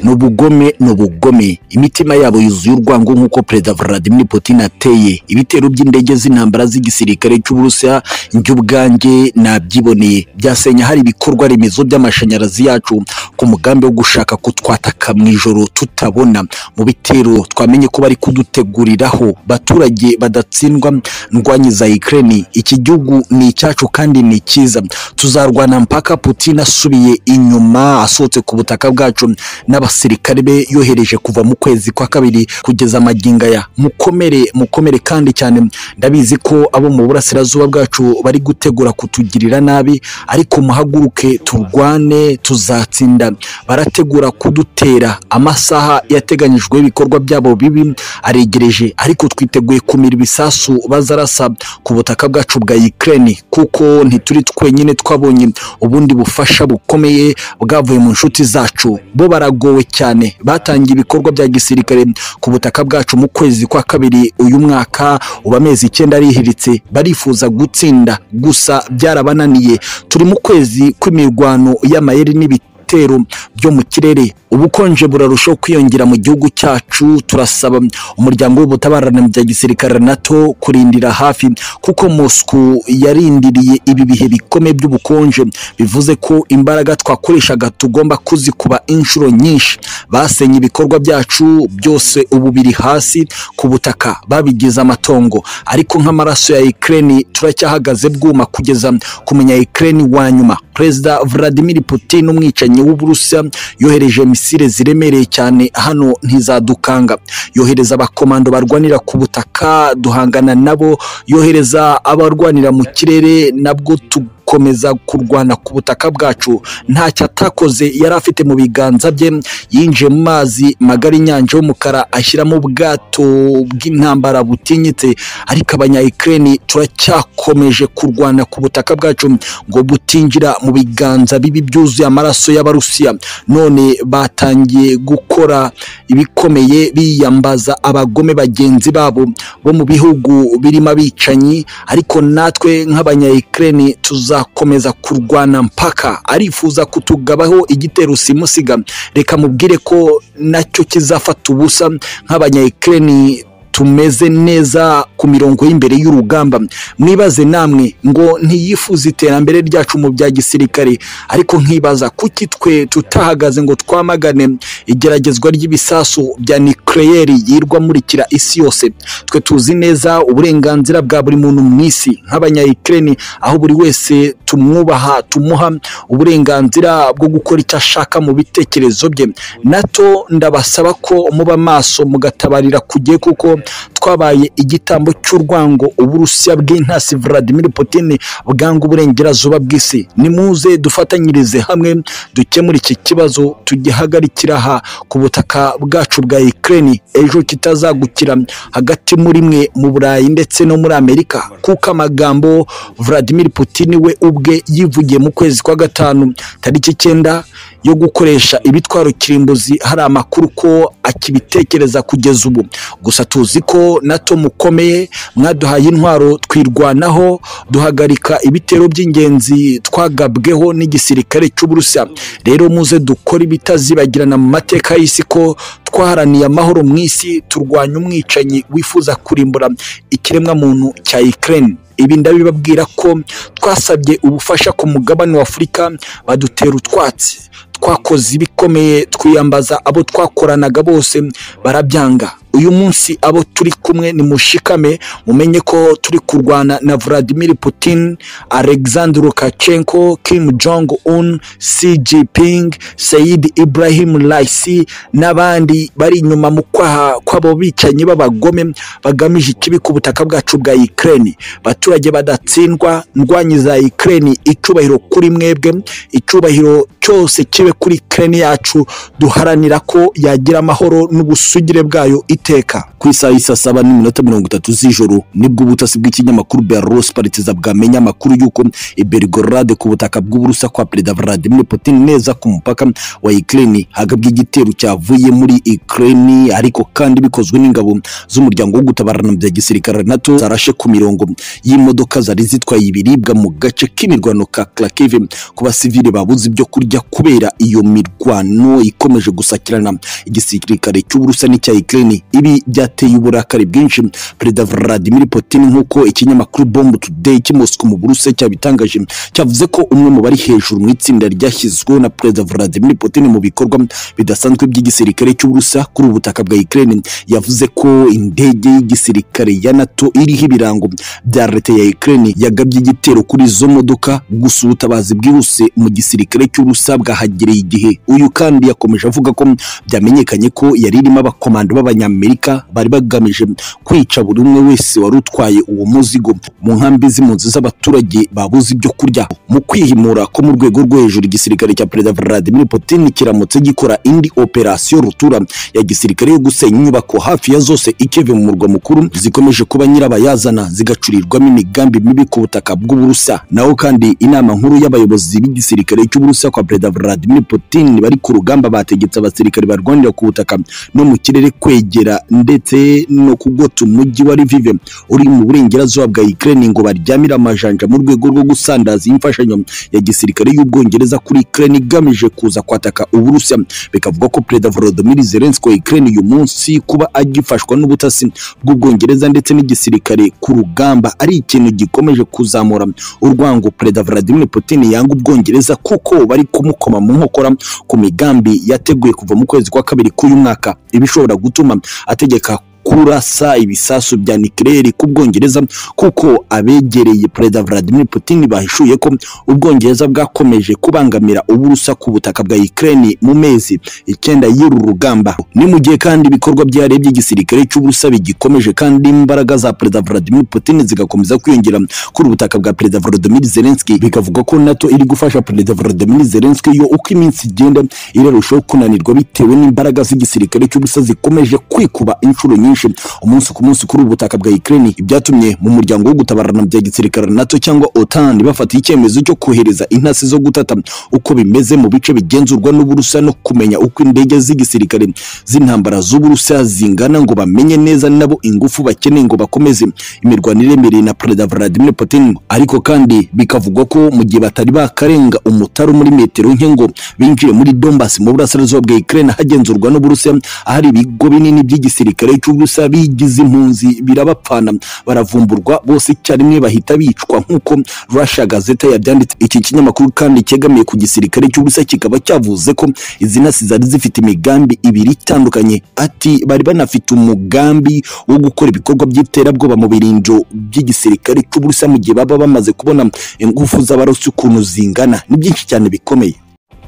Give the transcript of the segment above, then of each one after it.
ni ubugome ni ubugome imitima yabo yuzuye urwango nk'uko perezida vladimir putin ateye ibitero by'indege z'intambara z'igisirikare cy'uburusiya njye ubwanjye nabyiboneye byasenya hari ibikorwa remezo by'amashanyarazi yacu ku mugambi wo gushaka kutwataka mu ijoro tutabona mu bitero twamenye ko bari kuduteguriraho baturage badatsindwa ndwanyiza ikirere iki gihugu ni icyacu kandi ni cyiza tuzarwana mpaka putin asubiye inyuma asohotse ku butaka bwacu n'abasirikare be yohereje kuva mu kwezi kwa kabiri kugeza amagingo aya mukomere mukomere kandi cyane ndabizi ko abo mu burasirazuba bwacu bari gutegura kutugirira nabi ariko muhaguruke turwane tuzatsinda barategura kudutera amasaha yateganyijwe y'ibikorwa byabo bibi aregereje ariko twiteguye kumira ibisasu bazarasa ku butaka bwacu bwa Ukraine kuko ntituri twenyine twabonye ubundi bufasha bukomeye bwavuye mu nshuti zacu bo baragowe cyane batangiye ibikorwa bya gisirikare ku butaka bwacu mu kwezi kwa kabiri uyu mwaka uba amezi icyenda arihiritse barifuza gutsinda gusa byarabananiye turi mu kwezi kw'imirwano y'amayeri n'ibiti ibitero byo mu kirere ubukonje burarushaho kwiyongera mu gihugu cyacu turasaba umuryango w'ubutabarane bya gisirikare nato kurindira hafi kuko Moscow yarindiriye ibi bihe bikomeye by'ubukonje bivuze ko imbaraga twakoreshaga tugomba kuzikuba inshuro nyinshi basenye ibikorwa byacu byose ubu biri hasi ku butaka babigize amatongo ariko nk'amaraso ya Ukraine turacyahagaze bwuma kugeza kumenya Ukraine wa nyuma perezida Vladimir Putin umwicanyi w'uburusiya yohereje misile ziremereye cyane hano ntizadukanga yohereza abakomando barwanira ku butaka duhangana nabo yohereza abarwanira mu kirere nabwo tukomeza kurwana ku butaka bwacu ntacyo atakoze yari afite mu biganza bye yinjiye mu mazi magari inyanja y'umukara ashyiramo ubwato bw'intambara butinyitse ariko abanyayikirere turacyakomeje kurwana ku butaka bwacu ngo butinjira mu biganza bibi byuzuye amaraso y'aba abarusiya none batangiye gukora ibikomeye biyambaza abagome bagenzi babo bo mu bihugu birimo abicanyi ariko natwe nk'abanyayikirere tuzakomeza kurwana mpaka arifuza kutugabaho igitero simusiga reka mubwire ko nacyo kizafata ubusa nk'abanyayikirere tumeze neza ku mirongo y'imbere y'urugamba mwibaze namwe ngo ntiyifuze iterambere ryacu mu bya gisirikare ariko nkibaza kuki twe tutahagaze ngo twamagane igeragezwa ry'ibisasu bya nikereyeri yirwa murikira isi yose twe tuzi neza uburenganzira bwa buri muntu mu isi nk'abanyayikirere aho buri wese tumwubaha tumuha uburenganzira bwo gukora icyo ashaka mu bitekerezo bye nato ndabasaba ko muba maso mugatabarira kugiye kuko twabaye igitambo cy'urwango uburusiya bw'intasi Vladimir Putin bwanga uburengerazuba bw'isi nimuze dufatanyirize hamwe dukemure iki kibazo tugihagarikira aha ku butaka bwacu bwa Ukraine ejo kitazagukira hagati muri mwe mu Burayi ndetse no muri Amerika kuko amagambo Vladimir Putin we ubwe yivugiye mu kwezi kwa gatanu tariki icyenda yo gukoresha ibitwaro kirimbuzi hari amakuru ko akibitekereza kugeza ubu gusa tuzi ko nato mukomeye mwaduhaye intwaro twirwanaho duhagarika ibitero by'ingenzi twagabweho n'igisirikare cy'uburusiya rero muze dukora ibitazibagirana mu mateka y'isi ko twaharaniye amahoro mu isi turwanya umwicanyi wifuza kurimbura ikiremwamuntu cya ikirere ibi ndabibabwira ko twasabye ubufasha ku mugabane wa afurika badutera utwatsi twakoze ibikomeye twiyambaza abo twakoranaga bose barabyanga uyu munsi abo turi kumwe ni mushikame mumenye ko turi kurwana na Vladimir Putin Alexander Lukashenko Kim Jong Un Xi Jinping Said Ibrahim Raisi n'abandi bari inyuma mu kwaha kw'abo bicanyi b'abagome bagamije ikibi ku butaka bwacu bwa Ukraine baturage badatsindwa ndwanyi za Ukraine icubahiro kuri mwebwe icubahiro cyose kibe kuri Ukraine yacu duharanira ko yagira amahoro n'ubusugire bwayo iteka ku isaha isa saba n'iminota mirongo itatu z'ijoro nibwo ubutasi bw'ikinyamakuru Belarus Partizan bwamenye amakuru y'uko i Belgorod ku butaka bw'uburusa kwa Perezida Vladimir Putin neza ku mupaka wa Ukraine hagabwe igitero cyavuye muri Ukraine ariko kandi bikozwe n'ingabo z'umuryango wo gutabarana bya gisirikare NATO zarashe ku mirongo y'imodoka zari zitwaye ibiribwa mu gace k'imirwano ka Kharkiv ku basivile babuze ibyo kurya kubera iyo mirwano ikomeje gusakirana igisirikare cy'uburusa n'icya Ukraine ibi byateye uburakari bwinshi Perezida Vladimir Putin nk'uko ikinyamakuru Bomb Today cy'i Moscow mu Burusiya cyabitangaje cyavuze ko umwe mu bari hejuru mu itsinda ryashyizweho na Perezida Vladimir Putin mu bikorwa bidasanzwe by'igisirikare cy'uburusa kuri ubu butaka bwa Ukraine yavuze ko indege y'igisirikare ya NATO iriho ibirango bya leta ya Ukraine yagabye igitero kuri izo modoka gusa ubutabazi bwihuse mu gisirikare cy'uburusa bwahagereye igihe uyu kandi yakomeje avuga ko byamenyekanye ko yari irimo abakomando b'abanyamerika bari bagamije kwica buri umwe wese wari utwaye uwo muzigo mu nkambi z'impunzi z'abaturage babuze ibyo kurya mu kwihimura ko mu rwego rwo hejuru igisirikare cya perezida Vladimir Putin kiramutse gikora indi operasiyo rutura ya gisirikare yo gusenya inyubako hafi ya zose ikeve mu murwa mukuru zikomeje kuba nyirabayazana zigacurirwamo imigambi mibi ku butaka bw'uburusa naho kandi inama nkuru y'abayobozi b'igisirikare cy'uburusa kwa perezida Vladimir Putin bari ku rugamba bategetse abasirikare barwanira ku butaka no mu kirere kwegera ndetse no kugota umujyi wa Lviv uri mu burengerazuba bwa Ukraine ngo baryamire amajanja mu rwego rwo gusandaza imfashanyo ya gisirikare y'ubwongereza kuri Ukraine igamije kuza kwataka uburusiya bikavuga ko perezida Volodymyr Zelensky wa Ukraine uyu munsi kuba agifashwa n'ubutasi bw'ubwongereza ndetse n'igisirikare ku rugamba ari ikintu gikomeje kuzamura urwango perezida Vladimir Putin yanga ubwongereza kuko bari kumukoma mu nkokora ku migambi yateguye kuva mu kwezi kwa kabiri k'uyu mwaka ibishobora gutuma ategeka kurasa ibisasu bya nikirere ku Bwongereza kuko abegereye Perezida Vladimir Putin bahishuye ko Ubwongereza bwakomeje kubangamira uburusa ku butaka bwa Ukraine mu mezi icyenda y'uru rugamba ni mu gihe kandi ibikorwa byarebye igisirikare cy'uburusa bigikomeje kandi imbaraga za Perezida Vladimir Putin zigakomeza kwiyongera kuri ubutaka bwa Perezida Volodymyr Zelensky bikavuga ko NATO iri gufasha Perezida Volodymyr Zelensky yo uko iminsi igenda irarushaho kunanirwa bitewe n'imbaraga z'igisirikare cy'uburusa zikomeje kwikuba inshuro nyinshi nyinshi umunsi ku munsi kuri ubu butaka bwa Ukraine ibyatumye mu muryango wo gutabarana bya gisirikare NATO cyangwa OTAN bafata icyemezo cyo kohereza intasi zo gutata uko bimeze mu bice bigenzurwa n'uburusa no kumenya uko indege z'igisirikare z'intambara z'uburusa zingana ngo bamenye neza nabo ingufu bakeneye ngo bakomeze imirwano iremereye na Perezida Vladimir Putin ariko kandi bikavugwa ko mu gihe batari bakarenga umutaro muri metero nke ngo binjire muri Donbass mu burasirazuba bwa Ukraine hagenzurwa n'uburusiya ahari ibigo binini by'igisirikare cy'u gusa bigize impunzi birabapfana baravumburwa bose icyarimwe bahita bicwa nk'uko Russia Gazeta yabyanditse iki kinyamakuru kandi cyegamiye ku gisirikare cy'ubusa kikaba cyavuze ko izi ntasi zari zifite imigambi ibiri itandukanye ati bari banafite umugambi wo gukora ibikorwa by'iterabwoba mu birinjo by'igisirikare cy'ubusa mu gihe baba bamaze kubona ingufu z'abarusi ukuntu zingana ni byinshi cyane bikomeye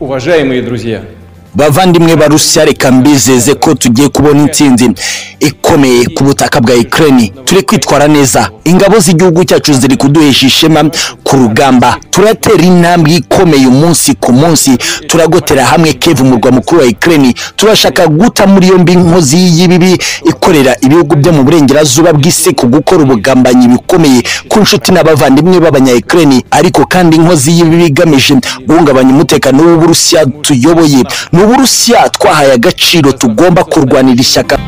Уважаемые друзья, bavandimwe barusya reka mbizeze ko tugiye kubona intsinzi ikomeye ku butaka bwa Ukraine turi kwitwara neza ingabo z'igihugu cyacu ziri kuduhesha ishema ku rugamba turatera intambwe ikomeye umunsi ku munsi turagotera hamwe Kiev umurwa mukuru wa Ukraine turashaka guta muri yombi inkozi y'ibibi ikorera ibihugu byo mu burengerazuba bw'isi ku gukora ubugambanyi bikomeye ku nshuti n'abavandimwe b'abanya Ukraine ariko kandi inkozi y'ibibi igamije guhungabanya umutekano w'uburusiya tuyoboye ni uburusiya twahaye agaciro tugomba kurwanira ishyaka